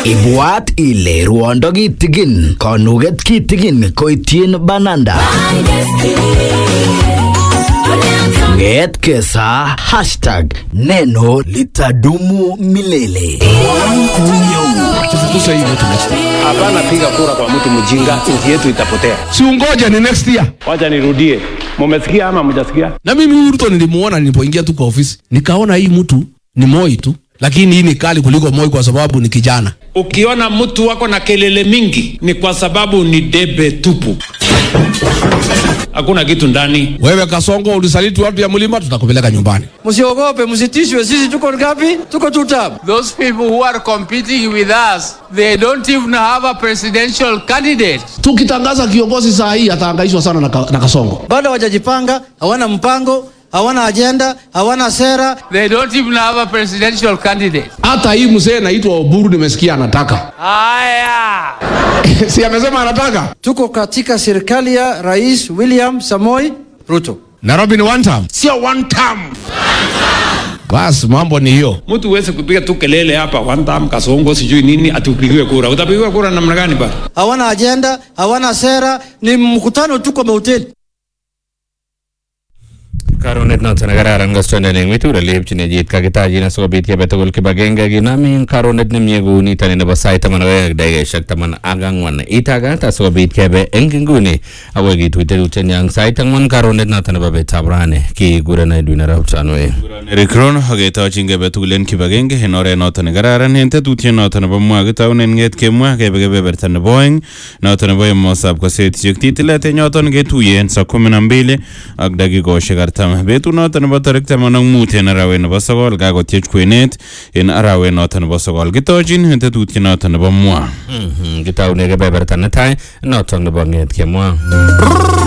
Ibwat ile ruondo kitigin, konuget kitigin koityin bananda. Nget kesa hashtag neno litadumu milele. tufukuze hii mtu next year. Hapana piga kura kwa mtu mjinga, nchi yetu itapotea. si ungoja ni next year Wacha nirudie, mumesikia ama mjasikia? na mimi huyu Ruto nilimuona nilipoingia tu kwa ofisi nikaona hii mtu ni Moi tu lakini hii ni kali kuliko Moi kwa sababu ni kijana Ukiona mtu wako na kelele mingi ni kwa sababu ni debe tupu, hakuna kitu ndani. wewe Kasongo ulisaliti watu ya mlima tutakupeleka nyumbani Msiogope, msitishwe. Sisi tuko ngapi? Tuko two term. Those people who are competing with us, they don't even have a presidential candidate. tukitangaza kiongozi saa hii atahangaishwa sana na, ka, na Kasongo Bado hawajajipanga, hawana mpango, hawana ajenda, hawana sera. They don't even have a presidential candidate. hata hii mzee anaitwa Oburu nimesikia anataka Aya! si amesema anataka Tuko katika serikali ya Rais William Samoi Ruto. Nairobi ni one term sio one term basi mambo ni hiyo Mtu uweze kupiga tu kelele hapa one time kasongo sijui nini atupigiwe kura. Utapigiwa kura namna gani bana? Hawana ajenda, hawana sera, ni mkutano tu kwa mahoteli. karonet noton nekararan kostondet eng mitur olepchinejit kakitachin asikobit kebe tugul kibagenge kinamin karonet nemie kou nitoni nebo sait taman ak oeng ak dakikaishek taman ak ang'wan itagat asikobit kebe eng inguni akoi kituite tutyenyo sait ang'wan karonet noton nebo betab rani kikuren Edwin Arap Tanui Eric Rono aketochin kebe tugul en kibagenge en oret noton nekararan en tetutiet noton nebo mwa kitaunen ng'et kemwa kebe kebeberta nebo oeng noton nebo emosab kosetisiek titilet en yoton ketuye saa kumi na mbili ak dakikoshek artam betut noton nebo tarik taman ak mut en arawet nebo sokol kakotyech kwenet en arawet noton nebo sokol kitochin en tetutiet noton nebo mwa kitaune kebeberta netai noton nebo ng'et kemwa